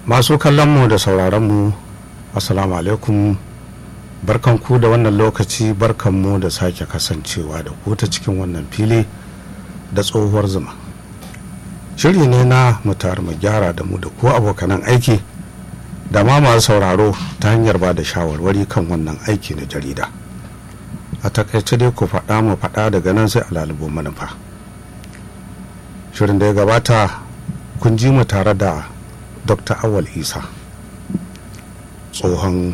masu kallonmu da sauraronmu assalamu alaikum barkanku da wannan lokaci barkanmu da sake kasancewa da ku ta cikin wannan fili da tsohuwar zuma shiri ne na mutar mu gyara da mu da ku abokanan aiki da ma masu sauraro ta hanyar ba da shawarwari kan wannan aiki na jarida a takaice dai ku faɗa mu faɗa daga nan sai a lalubo manufa shirin da ya gabata kun ji mu tare da dr awal isa tsohon